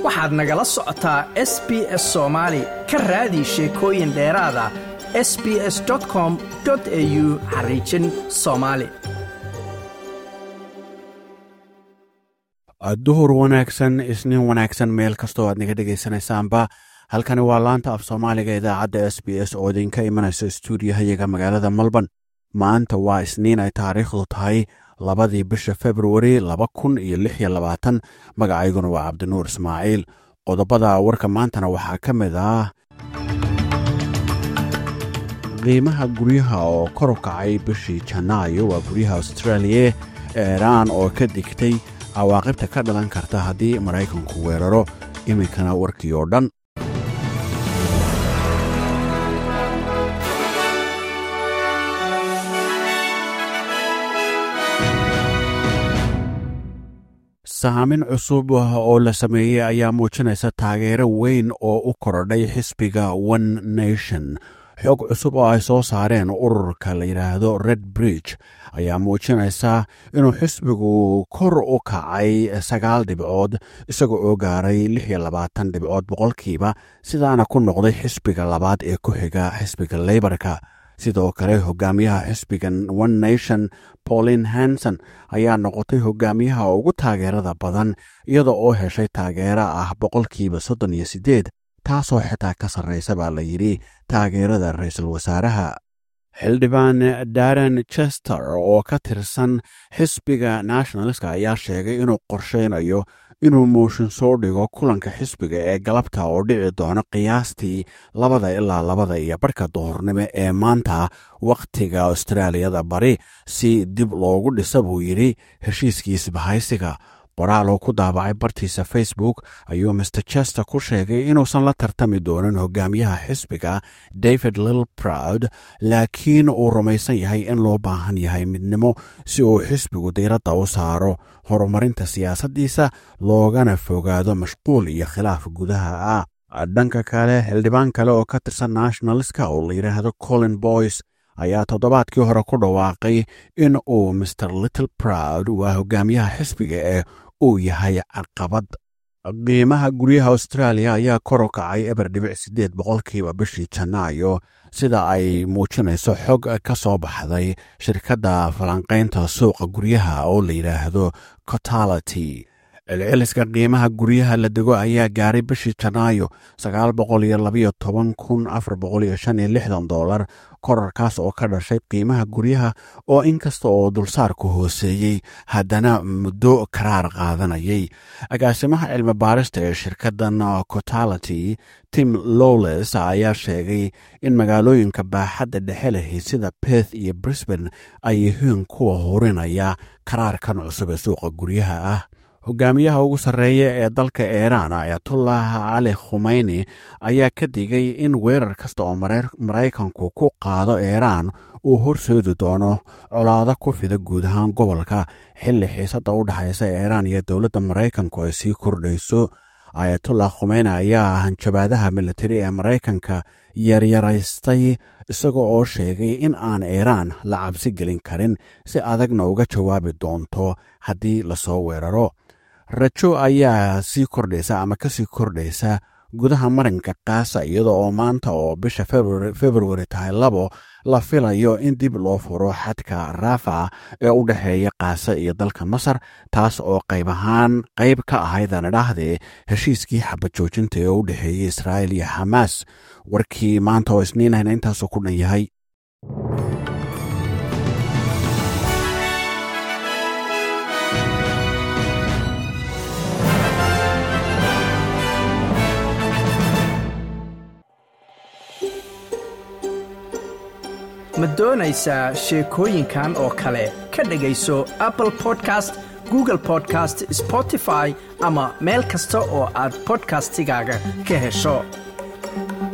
waxaad nagala socotaa s b s soomaali ka raadi sheekooyin dheeraada s b s com au xariijin soomaali duhur wanaagsan isniin wanaagsan meel kastoo aad naga dhegaysanaysaanba halkani waa laanta af soomaaliga idaacadda s b s oo idinka imanaysa stuudiyahayaga magaalada melbourne maanta waa isniin ay taariikhdu tahay labadii bisha februari laba kun iyo lix iyo labaatan magacayguna waa cabdinuur ismaaciil qodobada warka maantana waxaa ka mid ah qiimaha guryaha oo kor u kacay bishii janaayo waa guryaha austraaliya eeraan oo ka digtay cawaaqibta ka dhalan karta haddii maraykanku weeraro iminkana warkii oo dhan saamin cusub oo la sameeyey ayaa muujinaysa taageero weyn oo u korodhay xisbiga one nation xog cusub oo ay soo saareen ururka la yidhaahdo red bridge ayaa muujinaysa inuu xisbigu kor u kacay sagaal dhibcood isaga oo gaaray lix iyo labaatan dhibcood boqolkiiba sidaana ku noqday xisbiga labaad ee ku xiga xisbiga leybarka sidoo kale hogaamiyaha xisbigan one nation pauline hanson ayaa noqotay hogaamiyaha ugu taageerada badan iyada oo heshay taageero ah boqolkiiba soddon iyo siddeed taasoo xitaa ka sarraysa baa la yidhi taageerada ra-iisul wasaaraha xildhibaan daren chester oo ka tirsan xisbiga nationalska ayaa sheegay inuu qorshaynayo inuu mooshin soo dhigo kulanka xisbiga ee galabta oo dhici doono qiyaastii labada ilaa labada iyo barhka dohornimo ee maanta wakhtiga austraaliyada bari si dib loogu dhisa buu yidhi heshiiskiis bahaysiga qoraal oo ku daabacay bartiisa facebook ayuu master chester ku sheegay inuusan la tartami doonin hogaamiyaha xisbiga david lill proud laakiin uu rumaysan yahay in loo baahan yahay midnimo si uu xisbigu diiradda u saaro horumarinta siyaasaddiisa loogana fogaado mashquul iyo khilaaf gudaha ah dhanka kale xildhibaan kale oo ka tirsan nationalska oo la yidhaahdo colin boys ayaa toddobaadkii hore ku dhawaaqay in uu master little proud waa hogaamiyaha xisbiga ee uu yahay caqabad qiimaha guryaha austraaliya ayaa kor u kacay eber dhibic siddeed boqolkiiba bishii janaayo sida ay muujinayso xog ka soo baxday shirkadda falanqaynta suuqa guryaha oo la yidhaahdo cotality celceliska qiimaha guryaha la dego ayaa gaaray bishii janaayo sagaal boqol iyo labayo toban kun afar boqol iyo shan iyo lixdan dollar korarkaas oo ka dhashay qiimaha guryaha oo inkasta oo dulsaarku hooseeyey haddana muddo karaar qaadanayay agaasimaha cilmi baarista ee shirkaddan cotality tim lowles ayaa sheegay in magaalooyinka baaxadda dhexe lehi sida beth iyo brisban ay yihiin kuwa hurinaya karaarkan cusub ee suuqa guryaha ah hogaamiyaha ugu sarreeya ee dalka iiraan ayatullah cali khumeyni ayaa ka digay in weerar kasta oo maraykanku ku qaado iiraan uu horseedi doono colaado ku fida guud ahaan gobolka xilli xiisadda u dhexaysa iiraan iyo dowladda maraykanku ay sii kordhayso ayatullah khumeyni ayaa hanjabaadaha militari ee maraykanka yaryaraystay isaga oo sheegay in aan iiraan la cabsi gelin karin si adagna uga jawaabi doonto haddii lasoo weeraro rajo ayaa sii kordhaysa ama kasii kordhaysa gudaha marinka kaasa iyada oo maanta oo bisha februari tahay labo la filayo in dib loo furo xadka raafa ee u dhexeeya kaasa iyo dalka masar taas oo qayb ahaan qayb ka ahaydana dhahdee heshiiskii xabad joojinta ee u dhexeeyey israa'il iyo xamaas warkii maanta oo isniinahna intaasuu ku dhan yahay ma doonaysaa sheekooyinkan oo kale ka dhegayso apple podcast google podcast spotify ama meel kasta oo aad bodkastigaaga ka hesho